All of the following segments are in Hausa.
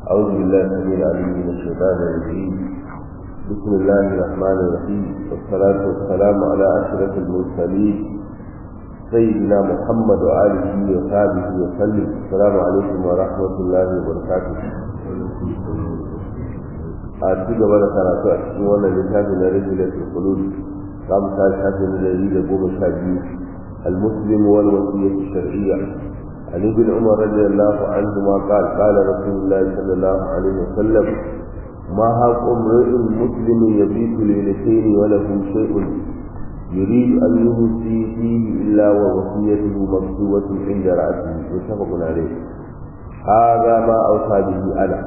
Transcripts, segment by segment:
أعوذ بالله السميع العليم من الشيطان الرجيم بسم الله الرحمن الرحيم والصلاة والسلام على أشرف المرسلين سيدنا محمد وآله وصحبه وسلم السلام عليكم ورحمة الله وبركاته a ci gaba da karatu a cikin wannan littafi na rijilatul qulub za mu tashi shafi na dari da goma sha biyu المسلم والوصية الشرعية عن ابن عمر رضي الله عنهما قال قال رسول الله صلى الله عليه وسلم ما حق امرئ مسلم يبيت ليلتين وله شيء يريد أن يوصي فيه إلا ووصيته مكتوبة عند رأسه متفق عليه هذا ما أوصى به أنا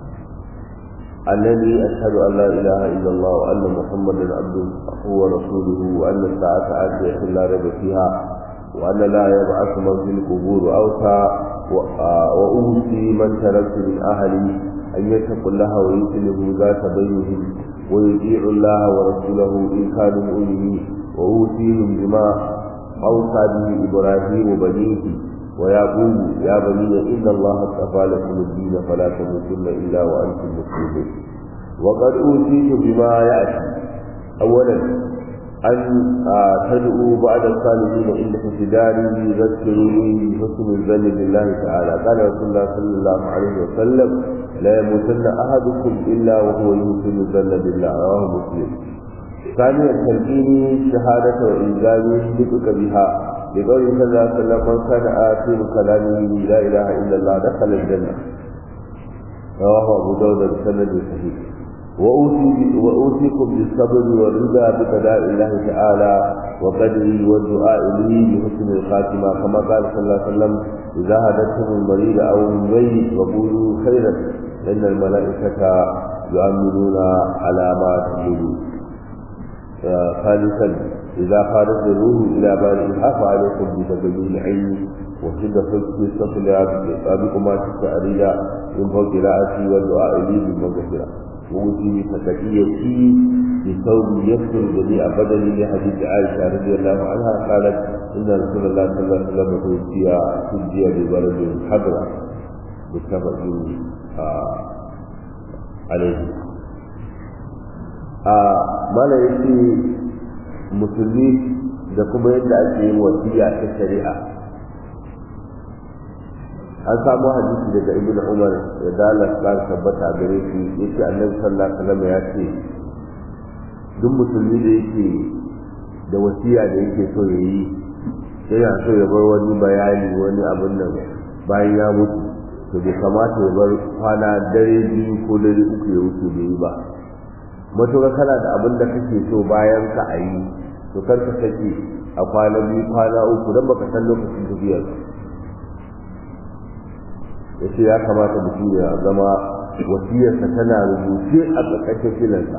أنني أشهد أن لا إله إلا الله وأن محمدا عبده ورسوله وأن الساعة آتية لا ريب فيها وأن لا يبعث من في القبور أوصى وأوصي من تركت من أهلي أن يتقوا الله ويسلموا ذات بينهم ويطيعوا الله ورسوله إن كانوا مؤمنين وأوصيهم بما أوصى به إبراهيم بنيه ويقول يا بني إن الله اصطفى لكم الدين فلا تموتن إلا وأنتم مسلمون وقد أوتيت بما يأتي أولا أن تدعوا بعد الصالحين إن اعتداري يذكروني بحسن الظن بالله تعالى قال رسول الله صلى الله عليه وسلم لا يموتن أحدكم إلا وهو يحسن الظن بالله رواه مسلم ثانيا تلقيني شهادة وإنزالي نطق بها لقوله صلى الله عليه وسلم من كان آخر كلامه لا إله إلا الله دخل الجنة رواه أبو داود بسند صحيح وأوصي وأوصيكم بالصبر والرضا بقضاء الله تعالى وقدره والدعاء له بحسن الخاتمة كما قال صلى الله عليه وسلم إذا هدتهم المريض أو الميت وقولوا خيرا إن الملائكة يؤمنون على ما تقولون ثالثا إذا خرج الروح إلى بارئها فعليكم بتبين العلم وشد فلسفة السفل بكما تستأريد من فوق رأسي والدعاء لي بالمغفرة ووتي فتكيتي بثوب يستر جميع بدني لحديث عائشة رضي الله عنها قالت إن رسول الله صلى الله عليه وسلم توفي تجي ببلد حضرة متفق عليه a mana yake musulmi da kuma yadda ake yin wasiya ta shari'a an samu hadisi daga ibn umar da dalar kan tabbata gare shi yace annabi sallallahu alaihi wasallam ya ce duk musulmi da yake da wasiya da yake so ya yi yana so ya bar wani bayani wani abin nan bayan ya mutu to bai kamata ya bar kwana dare biyu ko dare uku ya wuce bai yi ba matuƙa kana da abin da kake so bayan ka a yi to kar ka sake a kwana biyu kwana uku don baka san lokacin tafiyar ya ce ya kamata mutum ya zama wasiyarsa tana rubuce a ƙarƙashin filansa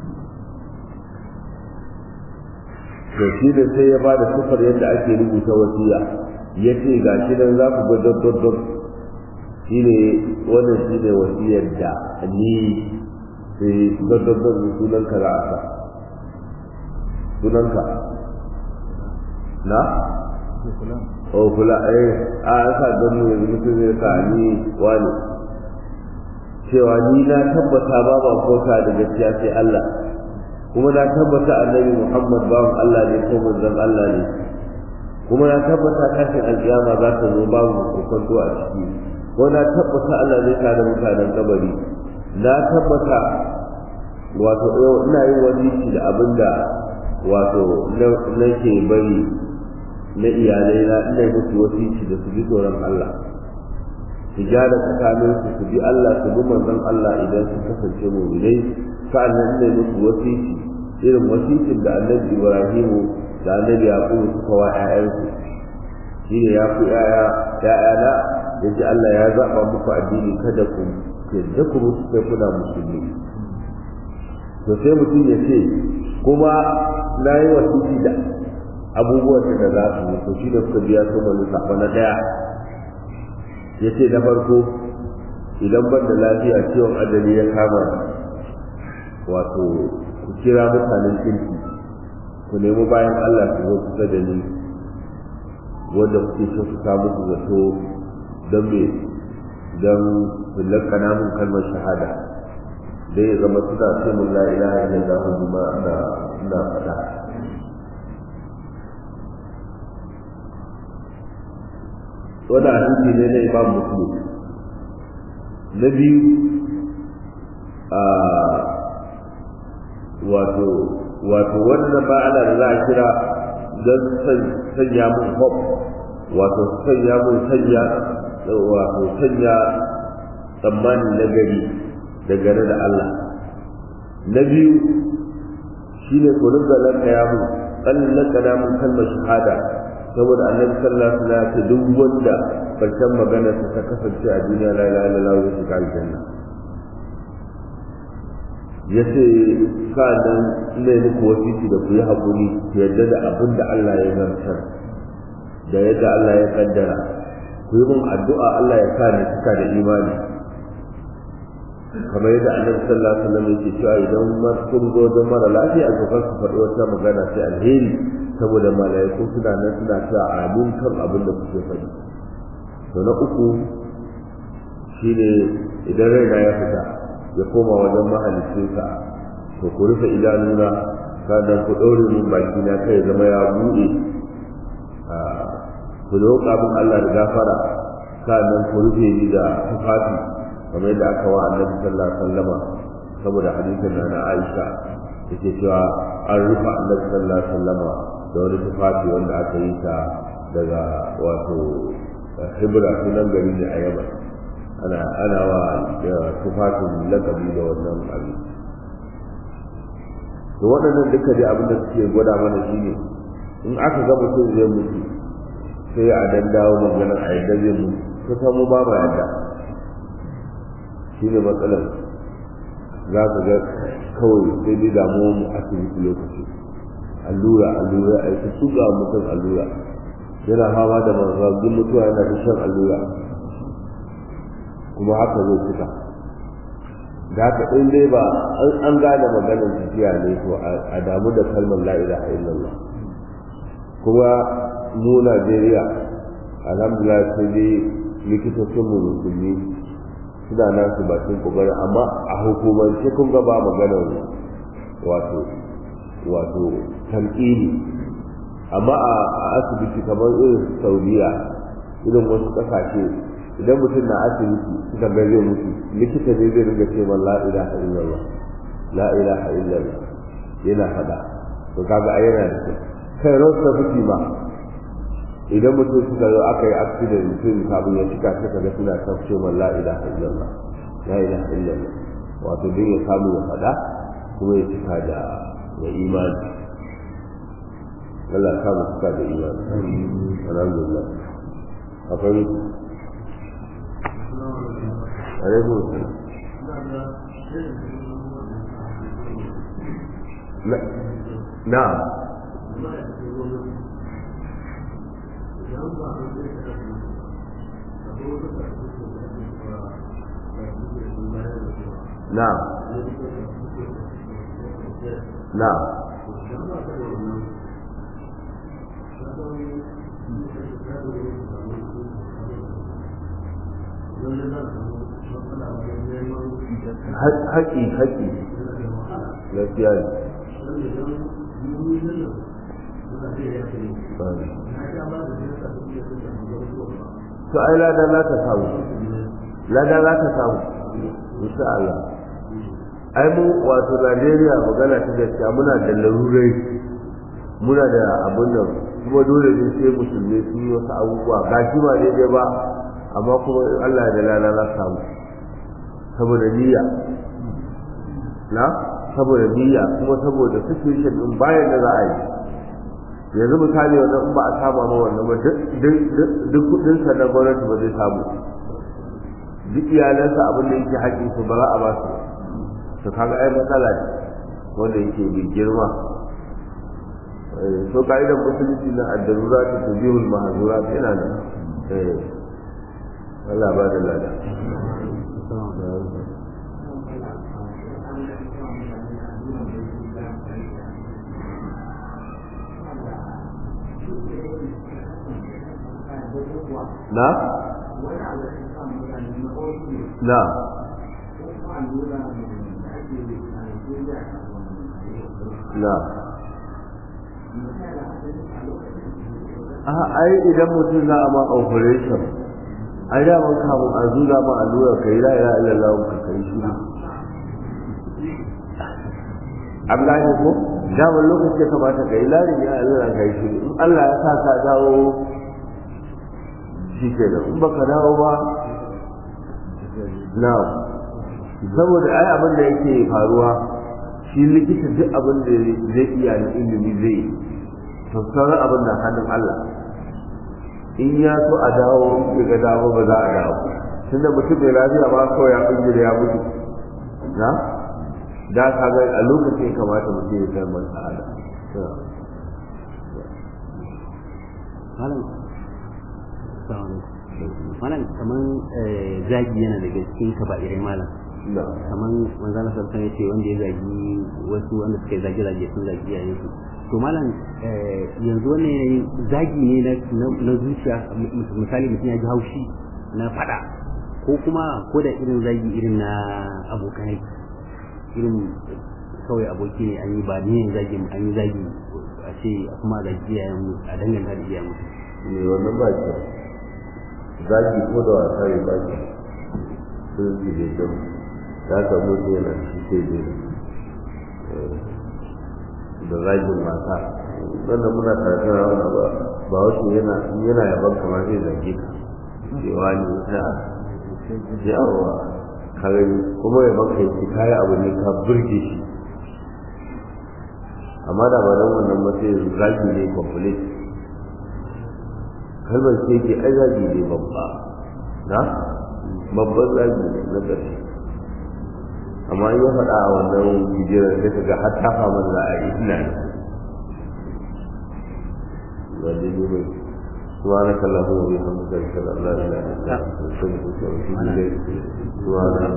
to shi da sai ya ba da sufar yadda ake rubuta wasiya ya ce ga shi nan za ku ga daddaddan shi ne wannan shi ne wasiyar da ni sai daddaddan sunanka za a sa sunanka na? o kula eh a an sa don mu yanzu mutum zai sa ni wani cewa ni na tabbata ba ba kota da gaskiya sai Allah kuma na tabbata annabi Muhammad bawan Allah ne ko manzon Allah ne kuma na tabbata kafin alkiyama za ta zo babu kokonto a ciki ko na tabbata Allah zai kada mutanen kabari na tabbata wato ina yin wani da abin da wato nake bari na iyalai na ina yi musu wasici da su bi tsoron Allah su gyara tsakanin su su bi Allah su bi manzon Allah idan su kasance mu'minai sa'annan ina yi musu wasici irin wasicin da annabi Ibrahimu da annabi Yaqubu suka wa ƴaƴansu shine ya ku ƴaƴa ƴaƴana yaji Allah ya zaba muku addini kada ku yadda ku mutu sai kuna musulmi to sai mutum ya ce kuma na yi wasiki da abubuwan da za su yi to shi da suka biya su mai lissafa na ɗaya ya ce na farko idan ban da lafiya ciwon ajali ya kama wato ku kira mutanen kirki ku nemi bayan Allah su zo kusa da ni wanda kuke so su samu su zato don me don lakana mun kalmar shahada dai ya zama suna ce mun la ilaha illallah kuma ana ina faɗa wani hadisi ne na imam muslim na biyu a wato wato wannan ba ana da za a kira don sanya mun hope wato sanya mun sanya wato sanya tsammanin nagari dangane da Allah na biyu shine ku rinka lakaya mun kallon lakana mun kalmar shahada saboda annabi sallallahu alaihi wasallam ya duk wanda karshen magana ta kasance a duniya la ilaha illallah wa shiga aljanna yace sa'an ne muku wasiki da ku yi hakuri ku yarda da abin da Allah ya zartar da yadda Allah ya kaddara ku yi mun addu'a Allah ya sa ni cika da imani kamar yadda annabi sallallahu alaihi wasallam yake cewa idan mar kun zo don mara lafiya to kar ku faɗi wata magana sai alheri saboda malaiku suna nan suna cewa amin kan abin da kuke faɗi to na uku shine idan raina ya fita ya koma wajen mahaliccinsa to ku rufe idanuna sannan ku ɗaure min baki na kai zama ya buɗe ku roƙa min Allah da gafara sannan ku rufe ni da tufafi kamar yadda aka wa annabi sallallahu alaihi wasallama saboda hadisin na na Aisha yake cewa an rufe annabi sallallahu alaihi wasallama da wani tufafi wanda aka yi ta daga wato hibra sunan gari ne a yamma ana ana wa tufafin lakabi da wannan abin to waɗannan duka dai abin da suke gwada mana shine in aka ga mutum zai mutu sai a dan dawo maganar a yadda zai mutu kusa mu ba ma yadda shine matsalar za ka ga kawai sai dai damuwar mu asibiti lokaci allura allura a yi su ga mutum allura yana fama da mazagin mutuwa yana da shan allura kuma haka zai cika da haka in dai ba an gane maganar tafiya ne to a damu da kalmar la ilaha illallah kuma mu Najeriya alhamdulillah sai dai likitocin mu musulmi suna nan su bakin kokari amma a hukumance kun ga ba maganar wato wato talqini amma a asibiti kamar irin Saudiya irin wasu kasashe idan mutum na asibiti suka ga zai mutu likita ne zai ringa ce la ilaha illallah la ilaha illallah yana fada to kaga ai yana da kai rosa fiti ma idan mutum suka zo aka yi accident mutum kafin ya cika suka ga suna tafce man la ilaha illallah la ilaha illallah wato din ya samu ya fada kuma ya cika da da imani Allah ya samu cika da imani alhamdulillah akwai alaikum salam na'am na'am na'am haƙi haƙi gaskiya ne to ai lada za ka samu lada za ka samu insha Allah ai mu wato Najeriya magana ta gaskiya muna da larurai muna da abun nan kuma dole ne sai musulmi su yi wasu abubuwa ga shi ba daidai ba amma kuma Allah da lada za samu saboda niyya na saboda niyya kuma saboda situation din bayan da za a yi yanzu misali wannan in ba a saba ma wannan ba duk kudin sa na gwamnati ba zai samu duk iyalansa abin da yake haƙƙin su ba za a ba su to kaga ai matsala ne wanda yake bi girma to ka'idar musulunci na addarura ta tujihul mahazura yana nan Allah ba da lada na na na a ai idan mutum za a ma operation ai da man kamun a zura ma allura kai la ilaha illallah ka kai shi an gane ko damar lokaci ya kamata ka yi larin ya Allah ka yi shi in Allah ya sa ka dawo shi ke da in baka dawo ba na saboda ai abin da yake faruwa shi likita duk abin da zai iya na ilimi zai to sauran abin da hannun Allah in ya so a dawo in ga dawo ba za a dawo tunda mutum mai lafiya ba kawai ya bingire ya mutu na da ka ga a lokacin kamata mutum ya kalmar sa'ada malam malam kaman zagi yana daga cikin kaba'irai malam kaman manzana sarsan ya ce wanda ya zagi wasu wanda suka yi zagi zagi sun zagi yayin su to malam yanzu wannan yanayin zagi ne na zuciya misali mutum ya ji haushi na fada ko kuma ko da irin zagi irin na abokanai irin kawai aboki ne an yi ba ne zagi an yi zagi a ce kuma zagi iyayen mu a danganta da iyayen mu ne wannan ba ke zagi ko da wasa ne ba ke sun ji da kyau ya ka mutu yana shi sai da zagin mata wannan muna karatun rawana ba ba wasu yana yana yaban kamar zai zage ka cewa ne ta yawa kare kuma ya maka yi kayi abu ne ka burge shi amma da ba don wannan mace zagi ne complete kalmar ce ke ai zagi ne babba na babban zagi ne na ƙarshe amma in ya faɗa a wannan bidiyon sai ka ga har ta fama za a yi ina ne ba daidai ba سبحانك اللهم وبحمدك اشهد ان لا اله الا انت استغفرك واتوب اليك سبحان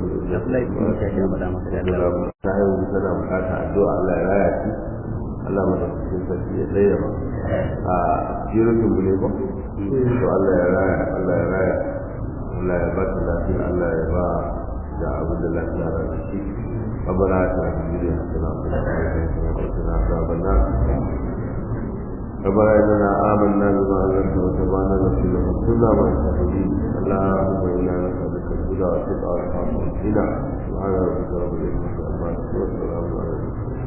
ربك رب العزه ta yi wuce tana bukata addu'a Allah ya raya ki Allah mata cikin sarki ya tsaye ba a jirin mu ne ba to Allah ya raya Allah ya raya Allah ya ba ta lafiya Allah ya ba da abin da lafiya ra da shi ربنا آتنا في الدنيا حسنة وفي الآخرة حسنة وقنا عذاب النار ربنا إننا آمنا بما أنزلت وتبعنا رسولا فاغفرنا ما الشاهدين اللهم إنا نسألك الهدى والتقى والعفو والغنى سبحان ربك رب العزة عما يصفون وسلام على المرسلين